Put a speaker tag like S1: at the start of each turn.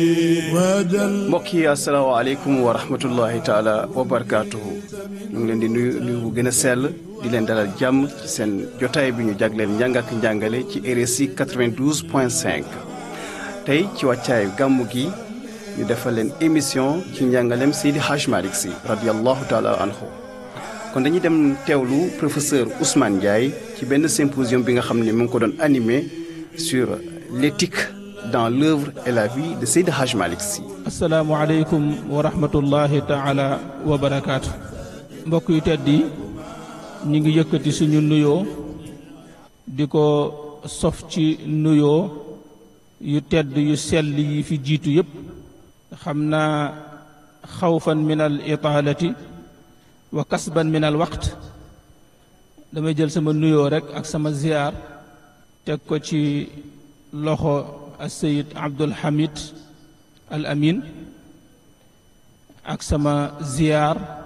S1: mbokk yi asalaamaaleykum wa rahmatullahi taala wa barakaatuhu ñu ngi leen di nuyu nuyu bu gën a sell di leen dalal jàmm ci seen jotaay bi ñu jagleel njàng ak njàngale ci RSI 92 point 5 tey ci wàccaayu gàmmu gi ñu defal leen émission ci njàngaleem Seydi Hadj Malick Sy radiallahu taala anhu kon dañuy dem teewlu professeur Ousmane Ndiaye ci benn symposium bi nga xam ne mu ngi ko doon animé sur l'éthique dans l'œuvre et la vie de Seydi Hadj Malick Sy
S2: asalaamualeykum wa rahmatullahi taala wa barakaatu mbokk yu tedd yi ñu ngi yëkkati suñu nuyoo di ko sof ci nuyoo yu tedd yu sell yi fi jiitu yépp xam naa xawfan min al itaalati wa kasban min al waqt damay jël sama nuyoo rek ak sama ziyaar teg ko ci loxo asayid abdul hamid al amin ak sama ziyaar